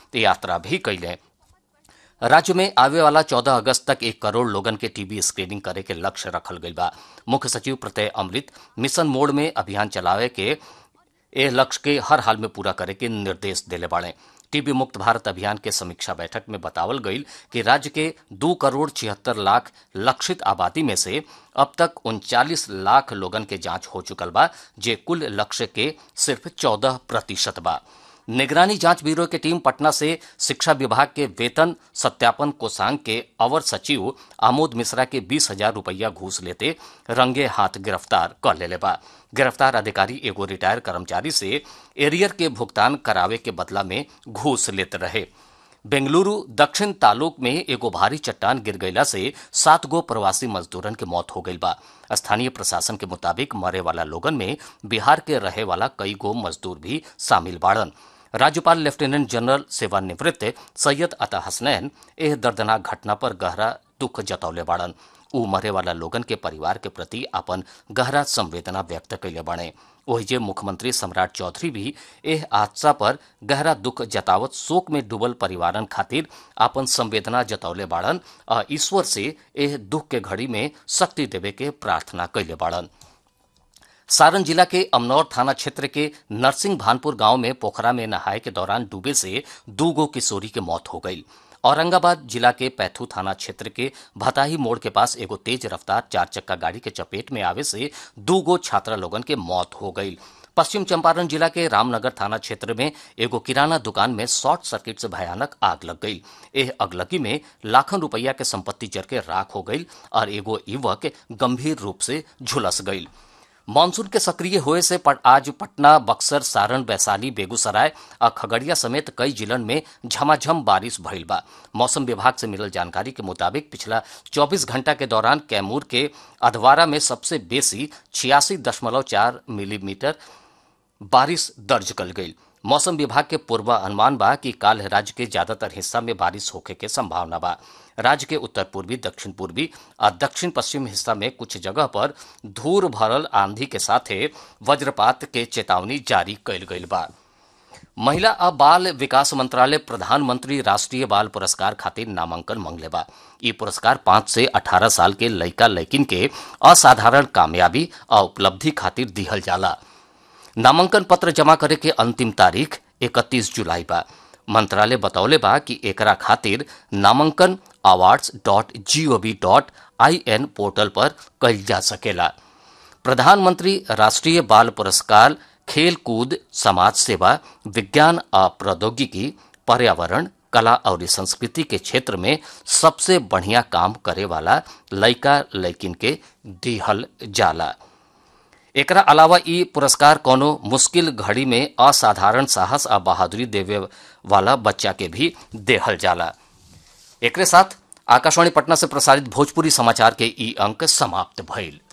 यात्रा भी कैले राज्य में आवे वाला 14 अगस्त तक एक करोड़ लोगन के टीबी स्क्रीनिंग करे के लक्ष्य रखल गईल बा मुख्य सचिव प्रत्यय अमृत मिशन मोड में अभियान चलावे के ए लक्ष्य के हर हाल में पूरा करे के निर्देश देले बाड़े टीबी मुक्त भारत अभियान के समीक्षा बैठक में बतावल गईल कि राज्य के दो करोड़ छिहत्तर लाख लक्षित आबादी में से अब तक उनचालीस लाख लोगन के जांच हो चुकल बा जे कुल लक्ष्य के सिर्फ चौदह प्रतिशत बा निगरानी जांच ब्यूरो की टीम पटना से शिक्षा विभाग के वेतन सत्यापन कोषांग के अवर सचिव आमोद मिश्रा के बीस हजार रुपया घूस लेते रंगे हाथ गिरफ्तार कर लेले बा गिरफ्तार अधिकारी एगो रिटायर कर्मचारी से एरियर के भुगतान करावे के बदला में घूस लेते रहे बेंगलुरु दक्षिण तालुक में एगो भारी चट्टान गिर गईला से सात गो प्रवासी मजदूरन के मौत हो गई बा स्थानीय प्रशासन के मुताबिक मरे वाला लोगन में बिहार के रहे वाला कई गो मजदूर भी शामिल बाड़न राज्यपाल लेफ्टिनेंट जनरल सेवानिवृत्त सैयद अता हसनैन एह दर्दनाक घटना पर गहरा दुख जतौले बाड़न ऊ मरे वाला लोगन के परिवार के प्रति अपन गहरा संवेदना व्यक्त कैले बाड़े ओहिजे मुख्यमंत्री सम्राट चौधरी भी एह हादसा पर गहरा दुख जतावत शोक में डूबल परिवारन खातिर अपन संवेदना जतौले बाड़न आ ईश्वर से एह दुख के घड़ी में शक्ति देवे के प्रार्थना कैले बाड़न सारण जिला के अमनौर थाना क्षेत्र के नरसिंह भानपुर गांव में पोखरा में नहाए के दौरान डूबे से दो गो किशोरी के मौत हो गई औरंगाबाद जिला के पैथू थाना क्षेत्र के भताही मोड़ के पास एगो तेज रफ्तार चार चक्का गाड़ी के चपेट में आवे से दो गो छात्रा लोगन के मौत हो गई पश्चिम चंपारण जिला के रामनगर थाना क्षेत्र में एगो किराना दुकान में शॉर्ट सर्किट से भयानक आग लग गई एह अगलगी में लाखों रुपया के संपत्ति जर के राख हो गई और एगो युवक गंभीर रूप से झुलस गई मानसून के सक्रिय होए से पट, आज पटना बक्सर सारण वैशाली बेगूसराय और खगड़िया समेत कई जिलन में झमाझम बारिश भइल बा मौसम विभाग से मिलल जानकारी के मुताबिक पिछला 24 घंटा के दौरान कैमूर के अधवारा में सबसे बेसी छियासी दशमलव चार मिलीमीटर बारिश दर्ज कल गई मौसम विभाग के पूर्वानुमान बा कि काल राज्य के ज्यादातर हिस्सा में बारिश होखे के संभावना बा राज्य के उत्तर पूर्वी दक्षिण पूर्वी और दक्षिण पश्चिम हिस्सा में कुछ जगह पर धूल भरल आंधी के साथे वज्रपात के चेतावनी जारी कैल गई बा महिला आ बाल विकास मंत्रालय प्रधानमंत्री राष्ट्रीय बाल पुरस्कार खातिर नामांकन मंगले बा ई पुरस्कार पाँच से अठारह साल के लइका लइकिन के असाधारण कामयाबी और उपलब्धि खातिर दिहल जाला नामांकन पत्र जमा करे के अंतिम तारीख 31 जुलाई बा मंत्रालय बतौले बा कि एकरा खातिर नामांकन awards dot GOV dot I N portal पर कल जा सकेला प्रधानमंत्री राष्ट्रीय बाल पुरस्कार खेल कूद समाज सेवा विज्ञान आ प्रौद्योगिकी पर्यावरण कला और संस्कृति के क्षेत्र में सबसे बढ़िया काम करे वाला लइका लइकिन के दिहल जाला एकरा अलावा ई पुरस्कार कोनो मुश्किल घड़ी में असाधारण साहस आ बहादुरी देवे वाला बच्चा के भी देहल जाला एकरे साथ आकाशवाणी पटना से प्रसारित भोजपुरी समाचार के ई अंक समाप्त भइल